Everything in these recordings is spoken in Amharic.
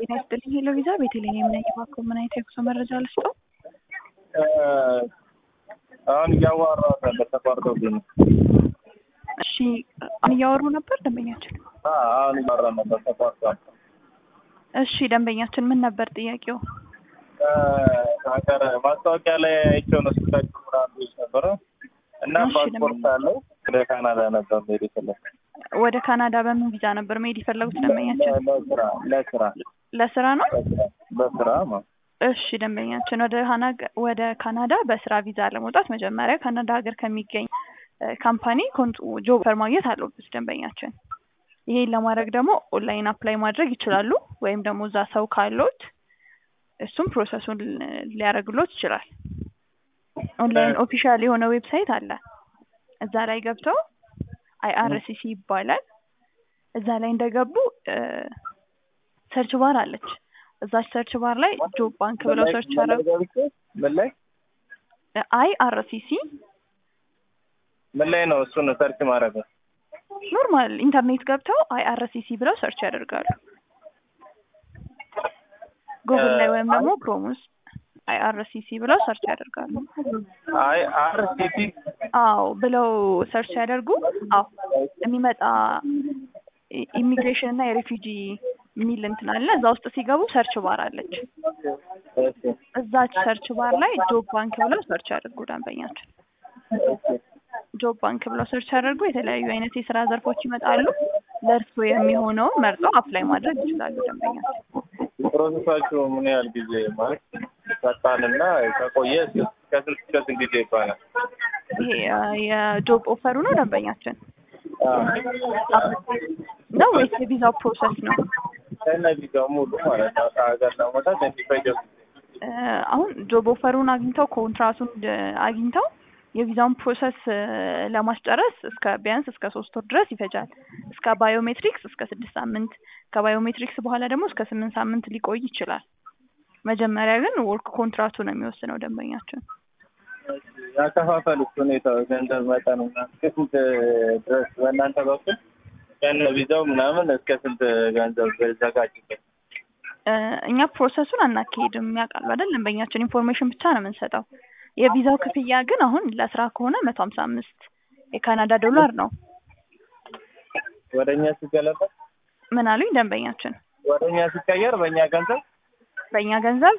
ጤና ይስጥልኝ ሄሎ ቪዛ ቤተልሔም ነኝ። እባክዎ ምን አይነት የጉዞ መረጃ ልስጠው? አሁን እያዋራሁት ነበር ተቋርጦብኝ ነው። እሺ አሁን እያወሩ ነበር ደንበኛችን? አዎ፣ አሁን እያወራ ነበር ተቋርጧል። እሺ ደንበኛችን ምን ነበር ጥያቄው? ሀገር ማስታወቂያ ላይ አይቼው ነው ስልካችሁ ምናምን ነበረ እና እሺ፣ ፓስፖርት አለው ወደ ካናዳ ነበር መሄድ የፈለኩት ወደ ካናዳ በምን ቪዛ ነበር መሄድ የፈለጉት ደንበኛችን? ለስራ ለስራ ለስራ ነው? ለስራ በስራ ማለት እሺ ደንበኛችን ወደ ካና- ወደ ካናዳ በስራ ቪዛ ለመውጣት መጀመሪያ ካናዳ ሀገር ከሚገኝ እ፣ ካምፓኒ ኮንት ጆብ ኦፈር ማግኘት አለበት ደንበኛችን። ይሄን ለማድረግ ደግሞ ኦንላይን አፕላይ ማድረግ ይችላሉ፣ ወይም ደግሞ እዛ ሰው ካሎት እሱም ፕሮሰሱን ሊያደርግሎት ይችላል። ኦንላይን ኦፊሻል የሆነ ዌብሳይት አለ። እዛ ላይ ገብተው አይአርሲሲ ይባላል። እዛ ላይ እንደገቡ ሰርች ባር አለች። እዛች ሰርች ባር ላይ ጆብ ባንክ ብለው ሰርች ያደረጉ ምን ላይ አይአርሲሲ ምን ላይ ነው እሱን ሰርች ማድረግ ነው? ኖርማል ኢንተርኔት ገብተው አይአርሲሲ ብለው ሰርች ያደርጋሉ። ጉግል ላይ ወይም ደግሞ ክሮም ውስጥ አይአርሲሲ ብለው ሰርች ያደርጋሉ። አይ አር ሲቲ አዎ ብለው ሰርች ሲያደርጉ አዎ የሚመጣ ኢሚግሬሽን እና የሬፊጂ የሚል እንትን አለ። እዛ ውስጥ ሲገቡ ሰርች ባር አለች። እዛች ሰርች ባር ላይ ጆብ ባንክ ብለው ሰርች ያደርጉ ደንበኛችን። ጆብ ባንክ ብለው ሰርች ያደርጉ የተለያዩ አይነት የስራ ዘርፎች ይመጣሉ። ለእርሱ የሚሆነውን መርጠው አፕላይ ማድረግ ይችላሉ ደንበኛችን። ፕሮሰሳችሁ ምን ያህል ጊዜ ማለት ፈጣንና ከቆየ እስከ- ከስንት እስከ ስንት ጊዜ ይባላል? ይሄ አ፣ የጆብ ኦፈሩ ነው ደንበኛችን አዎ። ነው ወይስ የቪዛው ፕሮሰስ ነው? ከእነዚህ ጋር ሙሉ ማለት ነው ከሀገር ለመውጣት የሚፈጀው ጊዜ እ፣ አሁን ጆብ ኦፈሩን አግኝተው ኮንትራቱን እ፣ አግኝተው የቪዛውን ፕሮሰስ እ፣ ለማስጨረስ እስከ ቢያንስ እስከ ሶስት ወር ድረስ ይፈጃል። እስከ ባዮሜትሪክስ እስከ ስድስት ሳምንት ከባዮሜትሪክስ በኋላ ደግሞ እስከ ስምንት ሳምንት ሊቆይ ይችላል። መጀመሪያ ግን ወርክ ኮንትራቱ ነው የሚወስነው ደንበኛችን። ያከፋፈል ሁኔታ ገንዘብ መጠኑ ምናምን እስከ ስንት ድረስ በእናንተ በኩል ከነ ቪዛው ምናምን እስከ ስንት ገንዘብ ዘጋጅበት? እ፣ እኛ ፕሮሰሱን አናካሄድም ያውቃሉ አይደል? ደንበኛችን ኢንፎርሜሽን ብቻ ነው የምንሰጠው። የቪዛው ክፍያ ግን አሁን ለስራ ከሆነ መቶ ሀምሳ አምስት የካናዳ ዶላር ነው። ወደ እኛ ሲገለበጥ ምን አሉኝ ደንበኛችን? ወደ እኛ ሲቀየር በእኛ ገንዘብ በእኛ ገንዘብ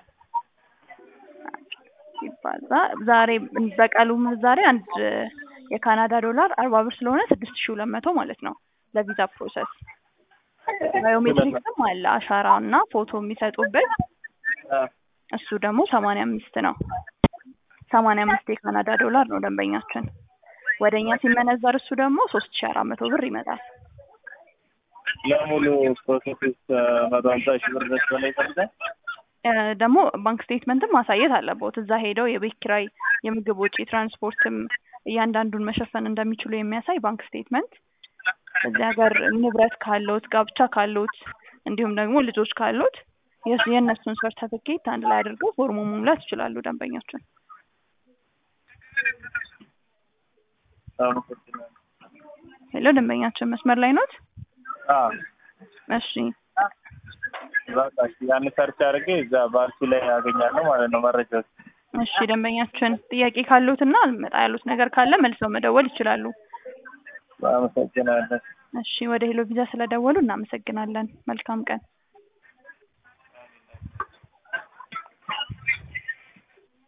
ሲባዛ ዛሬ በቀሉ ምንዛሬ አንድ የካናዳ ዶላር አርባ ብር ስለሆነ ስድስት ሺ ሁለት መቶ ማለት ነው ለቪዛ ፕሮሰስ። ባዮሜትሪክስም አለ አሻራ እና ፎቶ የሚሰጡበት አ፣ እሱ ደግሞ ሰማንያ አምስት ነው። ሰማንያ አምስት የካናዳ ዶላር ነው ደንበኛችን። ወደ እኛ ሲመነዘር እሱ ደግሞ ሶስት ሺ አራት መቶ ብር ይመጣል። ለሙሉ ፕሮሰስ ውስጥ መቶ ሀምሳ ሺህ ብር ድረስ በላይ ይፈርዳል። እ፣ ደግሞ ባንክ ስቴትመንትም ማሳየት አለበት። እዛ ሄደው የቤት ኪራይ፣ የምግብ ወጪ፣ ትራንስፖርትም እያንዳንዱን መሸፈን እንደሚችሉ የሚያሳይ ባንክ ስቴትመንት፣ እዚህ ሀገር ንብረት ካሎት፣ ጋብቻ ካሎት፣ እንዲሁም ደግሞ ልጆች ካሎት የስ- የእነሱን ሰርተፊኬት አንድ ላይ አድርገው ፎርሙ መሙላት ይችላሉ ደንበኛችን። አመሰግናለሁ። ሄሎ ደንበኛችን መስመር ላይ ኖት? አዎ፣ እሺ በቃ እሺ፣ ያን ሰርች አድርጌ እዛ ባልሲ ላይ ያገኛለሁ ማለት ነው መረጃዎች። እሺ ደንበኛችን ጥያቄ ካሉት እና አልመጣ ያሉት ነገር ካለ መልሰው መደወል ይችላሉ። አመሰግናለሁ። እሺ ወደ ሄሎ ቪዛ ስለደወሉ እናመሰግናለን። መልካም ቀን።